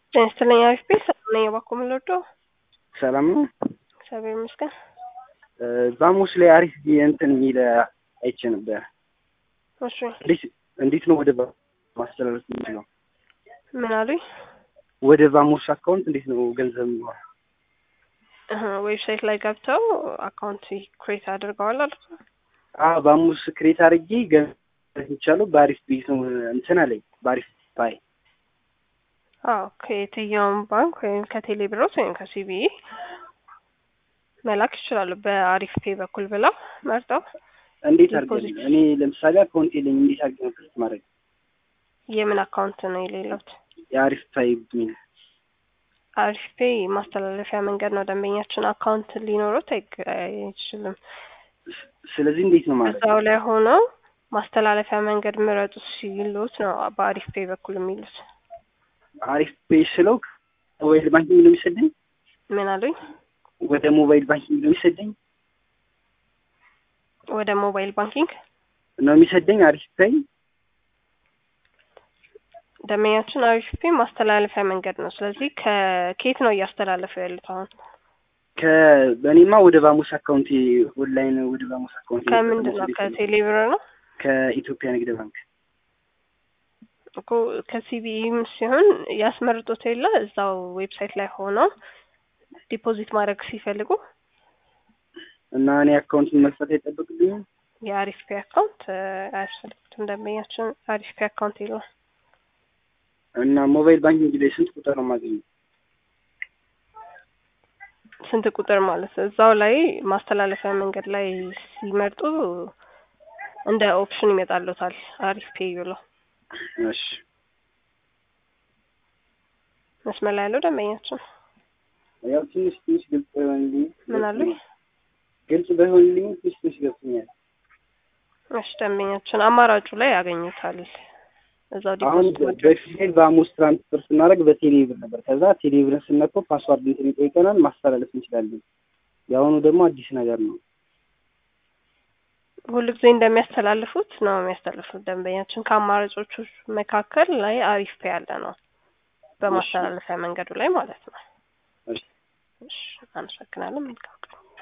ጤና ይስጥልኝ አሪፍ ቤት ሰላም ነኝ። እባክዎ ምን ልርዳዎ? ሰላም ነው። እግዚአብሔር ይመስገን። ዛሙስ ላይ አሪፍ እንትን የሚል አይቼ ነበር። እሺ እንዴት እንዴት ነው ወደ ባ- ማስተላለፍ የምችለው? ምን አሉኝ? ወደ ቫሞስ አካውንት እንዴት ነው ገንዘብ የሚሆነው? እህ፣ ዌብሳይት ላይ ገብተው አካውንት ክሬት አድርገዋል አልኩ። አዎ ቫሞስ ክሬት አድርጌ ገንዘብ የሚቻለው በአሪፍ ቤት ነው እንትን አለኝ በአሪፍ ባይ አዎ ከየትኛውም ባንክ ወይም ከቴሌ ብሮት ወይም ከሲቢኢ መላክ ይችላሉ። በአሪፍ ፔ በኩል ብለው መርጠው እንዴት አድርገን ዲፖዚት። እኔ ለምሳሌ አካውንት የለኝም እንዴት አድርገን ነው ክሬት ማድረግ የምን አካውንት ነው የሌለውት? የአሪፍ ፓይ ሚል አሪፍ ፔ ማስተላለፊያ መንገድ ነው። ደንበኛችን አካውንት ሊኖሩት አይግ- አይችልም። ስለዚህ እንዴት ነው ማለት እዛው ላይ ሆነው ማስተላለፊያ መንገድ ምረጡ ሲሉት ነው በአሪፍ ፔ በኩል የሚሉት። አሪፍ ፔይ ስለው ሞባይል ባንኪንግ ነው የሚሰደኝ ምን አሉኝ? ወደ ሞባይል ባንኪንግ ነው የሚሰደኝ ወደ ሞባይል ባንኪንግ ነው የሚሰደኝ አሪፍ ፔይ ደንበኛችን አሪፍ ፔ ማስተላለፊያ መንገድ ነው። ስለዚህ ከኬት ነው እያስተላለፉ ያሉት አሁን? ከእኔማ ወደ ቫሞስ አካውንት ኦንላይን ወደ ቫሞስ አካውንት ከምንድን ነው? ከቴሌ ብር ነው ከኢትዮጵያ ንግድ ባንክ እኮ ከሲቢኢም ሲሆን ያስመርጡት የለ እዛው ዌብሳይት ላይ ሆነው ዲፖዚት ማድረግ ሲፈልጉ እና እኔ አካውንቱን መክፈት አይጠበቅብኝም። የአሪፍ ፔ አካውንት እ፣ አያስፈልጉትም። ደንበኛችን አሪፍ ፔ አካውንት የለውም። እና ሞባይል ባንኪንግ ላይ ስንት ቁጥር ነው የማገኘው? ስንት ቁጥር ማለት ነው? እዛው ላይ ማስተላለፊያ መንገድ ላይ ሲመርጡ እንደ ኦፕሽን ይመጣሉታል አሪፍ ፔ ብሎ እሺ መስመር ላይ ያለው ደንበኛችን ያው ትንሽ ትንሽ ግልጽ ባይሆንልኝ ምን አሉኝ? ግልጽ ባይሆንልኝ ትንሽ ትንሽ ገብቶኛል። እሺ ደንበኛችን አማራጩ ላይ ያገኙታል። እዛው አሁን ዲፖዚት ማድረግ በፊት ላይ በአሞስ ትራንስፈር ስናደርግ በቴሌ ብር ነበር። ከዛ ቴሌ ብርን ስነካው ፓስዋርድ እንትን ይጠይቀናል፣ ማስተላለፍ እንችላለን። የአሁኑ ደግሞ አዲስ ነገር ነው። ሁሉ ጊዜ እንደሚያስተላልፉት ነው የሚያስተላልፉት። ደንበኛችን ከአማራጮቹ መካከል ላይ አሪፍ ፔ ያለ ነው በማስተላለፊያ መንገዱ ላይ ማለት ነው። እሺ እሺ አመሰግናለን። መልካም ቀን